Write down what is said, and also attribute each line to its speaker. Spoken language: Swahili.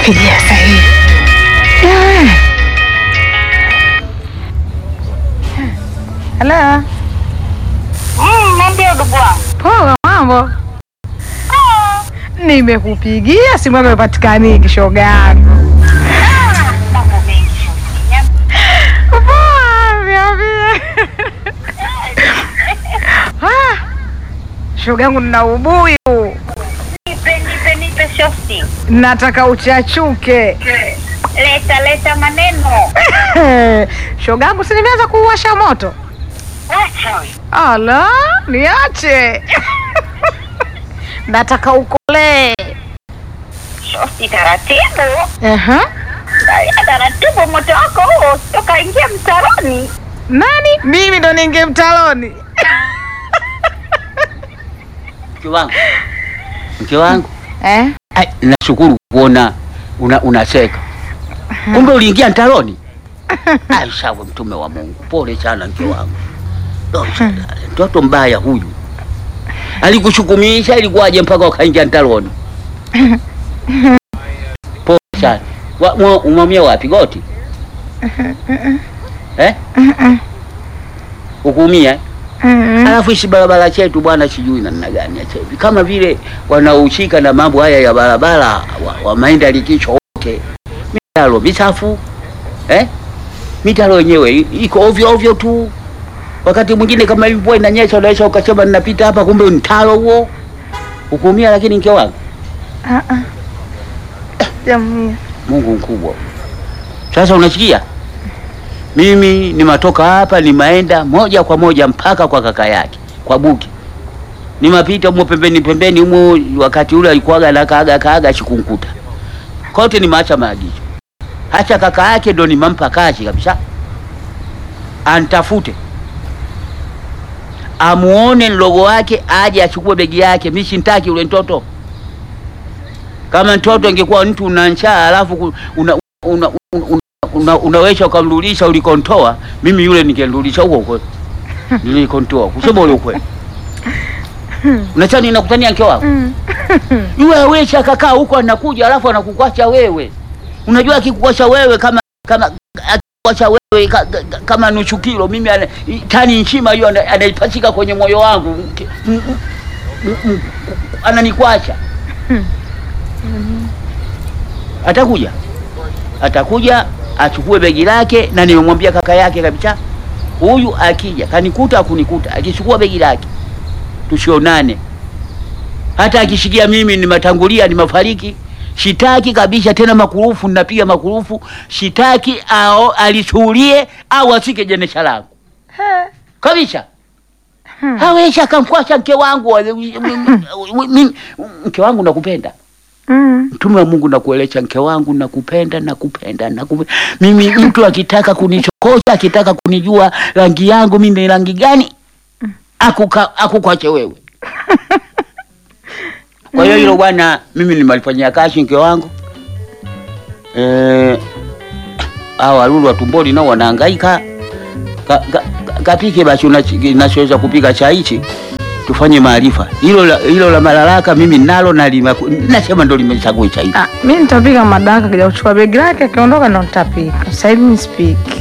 Speaker 1: Pigia sahihi. Halo.
Speaker 2: Nambia ndugu wangu.
Speaker 1: Poa, mambo? Nimekupigia simu yako ipatikani shoga yangu.
Speaker 2: Mambo mengi.
Speaker 1: Poa, niambie. Ah, shoga yangu nina ubuyu.
Speaker 2: Nipe nipe nipe shosti.
Speaker 1: Nataka uchachuke.
Speaker 2: Leta leta maneno.
Speaker 1: shoga yangu si nimeanza kuwasha moto.
Speaker 2: Acha wewe.
Speaker 1: Ala, niache. Nataka ukolee.
Speaker 2: Shosti taratibu.
Speaker 1: Aha.
Speaker 2: Angalia taratibu moto wako huo toka ingia mtaroni.
Speaker 1: Nani? Mimi ndo ninge mtaloni.
Speaker 3: Mke wangu, mke wangu,
Speaker 1: Eh?
Speaker 3: ai, nashukuru kuona una, unacheka. Kumbe uliingia mtaroni? Ai, sawa, mtume wa Mungu, pole sana mke wangu. Pole sana. Mtoto mbaya huyu alikushukumisha, ilikuwaje mpaka ukaingia mtaroni? Pole sana. Wa- mwa- Umwamia wapi goti? Eh? Ukuumia? eh? Alafu hichi barabara chetu bwana, sijui namna gani acha hivi, kama vile wanaohusika na mambo haya ya barabara wa, wa maenda likicho wote, mitaro michafu eh? mitaro yenyewe i- iko ovyo ovyo tu. Wakati mwingine kama hivi mvua inanyesha, unaweza ukasema ninapita hapa, kumbe ni mtaro huo, ukuumia. Lakini mke wangu,
Speaker 1: Ah ah. Jamii.
Speaker 3: Mungu mkubwa. Sasa unasikia, mimi nimatoka hapa, nimaenda moja kwa moja mpaka kwa kaka yake kwa Buki, nimapita humo pembeni pembeni humo, wakati ule alikuwaga na kaaga kaaga sikunkuta kote, nimeacha maagizo. Hata kaka yake ndo nimampa kazi kabisa, antafute amuone mdogo wake, aje achukue begi yake. Mimi sintaki ule mtoto kama mtoto ingekuwa mtu una njaa alafu ku- una, una, una, una, una, unaweza ukamrudisha ulikontoa, mimi yule ningemrudisha huko huko nilikontoa, kusema ule ukweli. Unachani ninakutania mke wako yule hawezi akakaa huko anakuja alafu anakukwacha wewe. Unajua akikukwacha wewe kama kama akikukwacha wewe ka, ka, kama nusu kilo, mimi ana, tani nzima hiyo ana- anaipachika kwenye moyo wangu Mke- m- m- m- ananikwacha atakuja atakuja achukue begi lake, na nimemwambia kaka yake kabisa, huyu akija kanikuta akunikuta, akichukua begi lake tusionane. Hata akishikia mimi nimetangulia, nimefariki, shitaki kabisa tena makurufu, ninapiga makurufu, shitaki ao alisuhulie au asike jenesha langu kabisa. Hawezi akamkwasha mke wangu, Mimi- mke wangu nakupenda
Speaker 1: Mm.
Speaker 3: Mtume wa Mungu nakuelesha mke wangu, nakupenda nakupenda nakupenda. Mimi mtu akitaka kunichokosha, akitaka kunijua rangi yangu mimi ni rangi gani, akuka akukwache wewe. Kwa hiyo hilo bwana, mimi nimalifanyia kazi mke wangu eh, hao walulu wa tumboni nao wanahangaika. Ka, ka, ka, kapike basi unachi- unachoweza kupika cha hichi tufanye maarifa hilo la, hilo la malalaka mimi nalo na lima, nasema ndo limechagua cha hichi
Speaker 1: Ah, mimi nitapika madaraka kija kuchukua begi lake akiondoka ndo nitapika. Sasa hivi nisipiki.